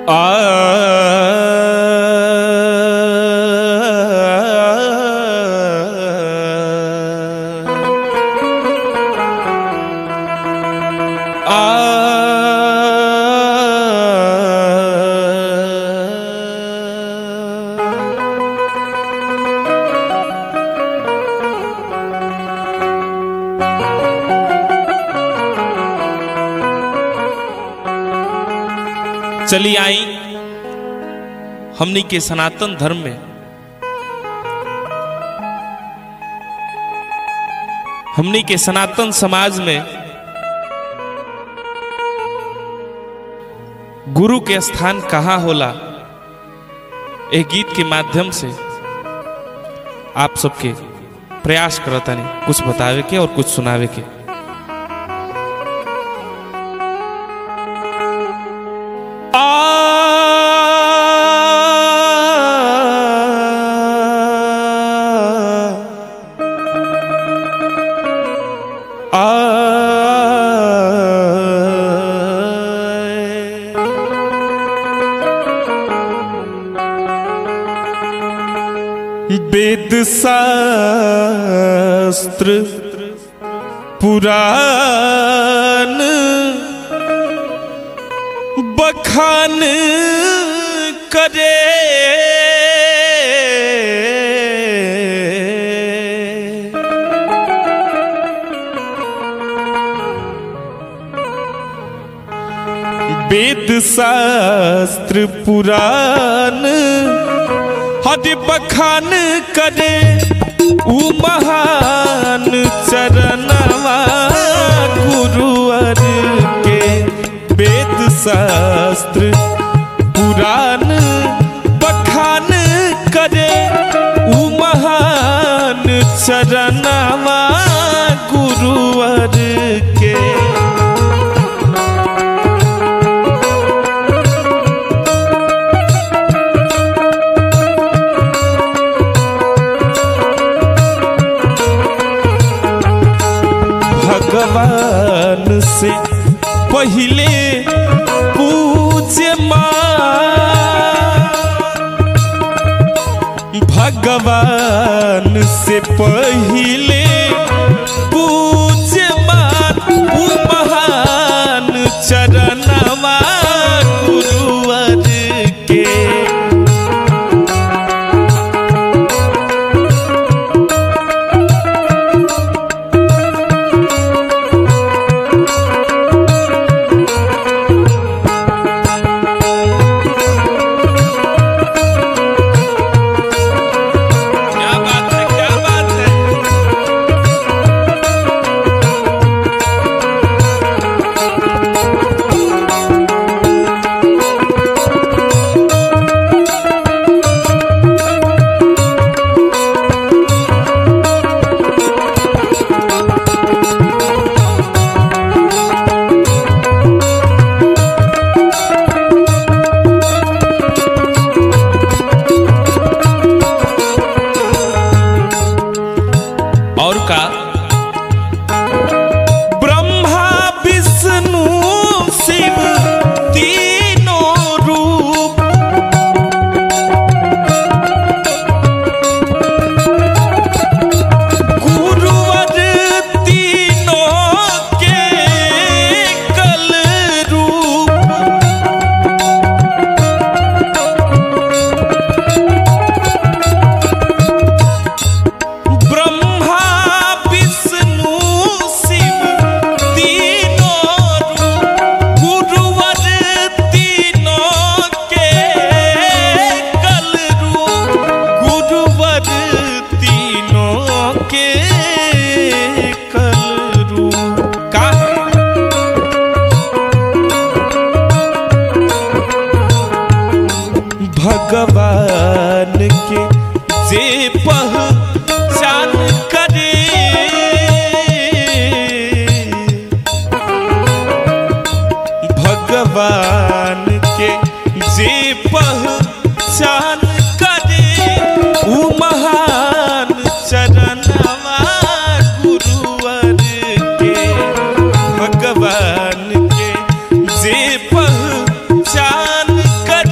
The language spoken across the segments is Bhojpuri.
चली आई हमनी के सनातन धर्म में हमनी के सनातन समाज में गुरु के स्थान कहाँ होला एक गीत के माध्यम से आप सबके प्रयास करता नहीं कुछ बतावे के और कुछ सुनावे के वेद शास्त्र पुराण बखान करे वेद शास्त्र पुराण हद बखान करे उ महान चरणवा गुरुवर के वेद शास्त्र पुराण बखान करे उ महान चरणवा गुरुवर के भगवान से पहले पूज्य भगवान से पहले पूज्य उ महान चरणवा गुरुवर के क्या बात है क्या बात है और का ब्रह्मा विष्णु शिव तीनों रूप गुरुवर तीनों के कल रूप ब्रह्मा विष्णु शिव तीनों रूप गुरुवर तीनों के कल रूप गुरुवर तीनों के कल रूप का भगवान के जे पहचान करे भगवान के जे पहचान करे उ महान चरणवा गुरुवर के भगवान के जे पहचान करे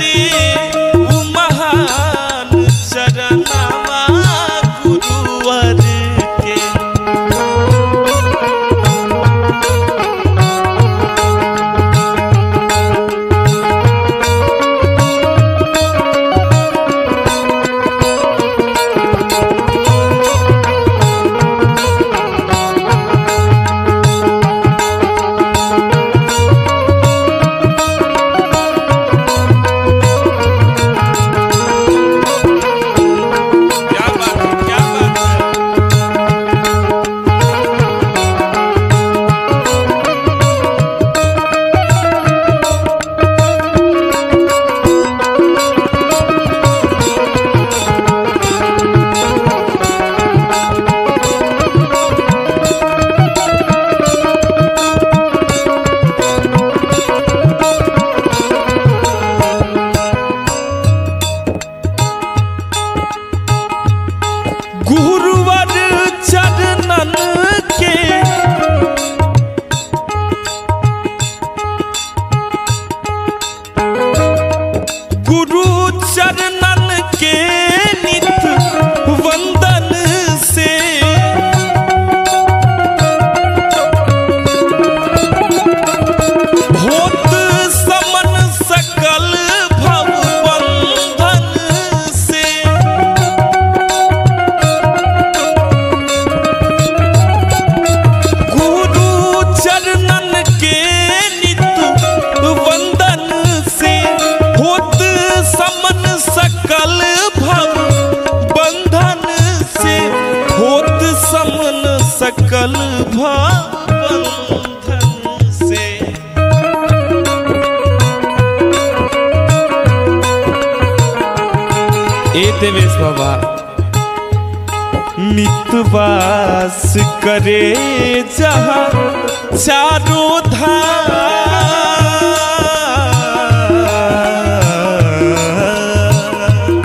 ए देवेश बाबा नितवास करे जहाँ चारों धाम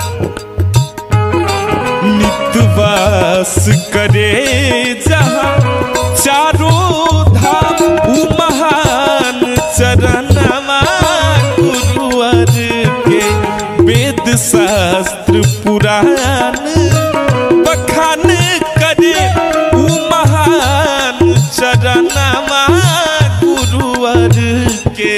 नितवास करे जहाँ चारों धाम उ महान चरणवा गुरुवर के वेद शास्त्र पुराण बखान करे उ महान चरणवा गुरुवर के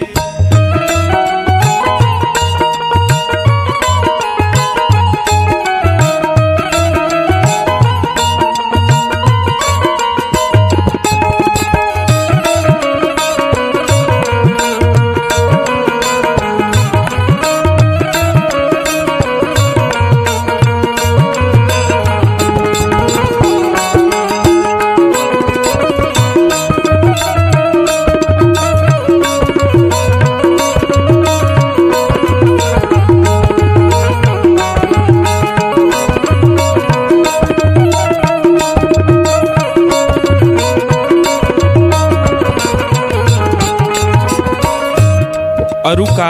अरुका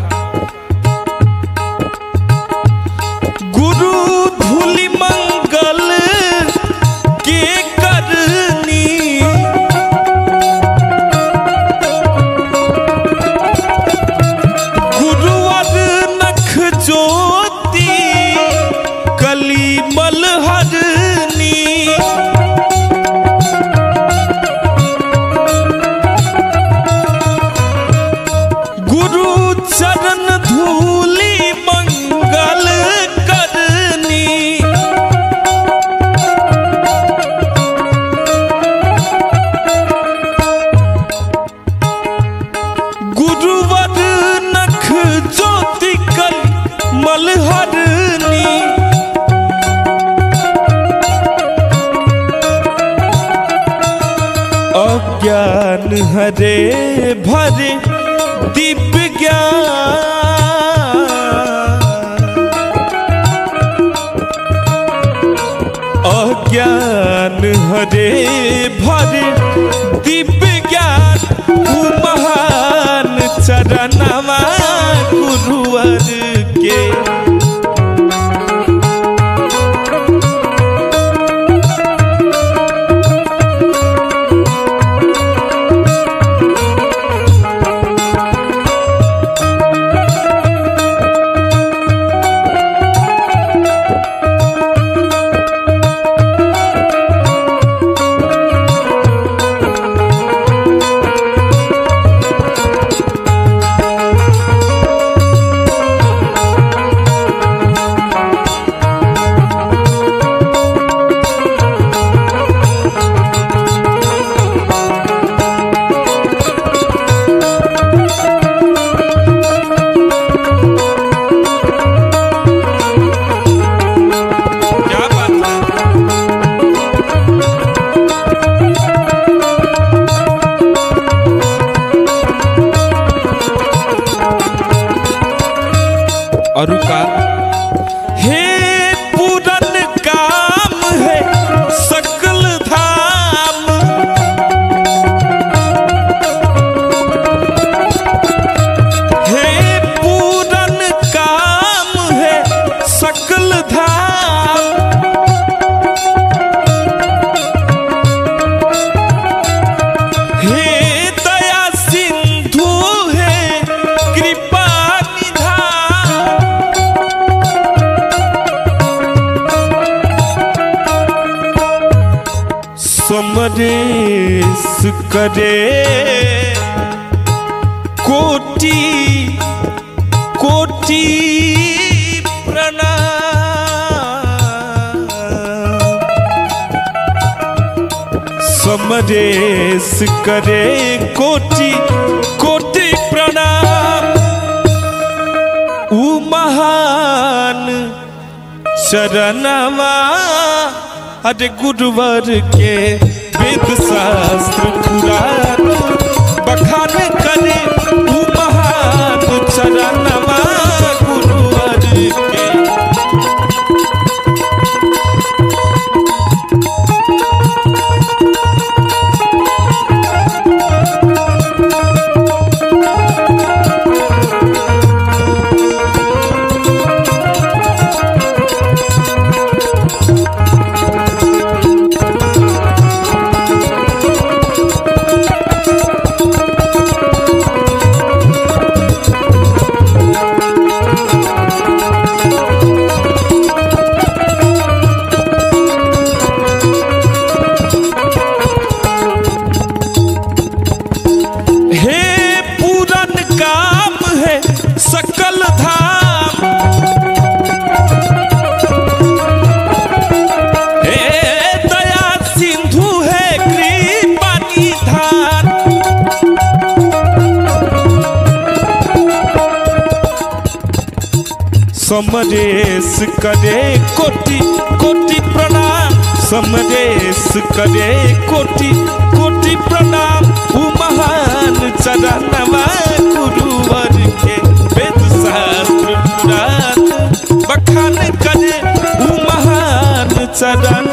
गुरु धूलि मंगल के करनी गुरुवर नख ज्योति कली मलहरनी गुरु चरण धूलि मंगल करनी गुरुवर नख ज्योति कल मलहरनी अज्ञान हरे भरे दिव्य ज्ञान अज्ञान हरे भरे दिव्य ज्ञान उ महान चरणवा गुरुवर के क्या बात है अरुका हे पूरन काम है सकल धाम हे पूरन काम है सकल धाम हे दया सिंधु है कृपा निधान समरेश करे कोटि कोटि प्रणाम समरेश करे कोटि कोटि प्रणाम उ महान शरणवा अरे गुरुवर के वेद शास्त्र पुराण बखान करे उ महान चरणवा गुरुवर के सकल धाम हे दया सिंधु है कृपा निधान समरेश करे कोटि कोटि प्रणाम समरेश करे कोटि कोटि प्रणाम उ महान चरणवा गुरुवर के वेद शास्त्र पुराण बखान करे उ महान चरण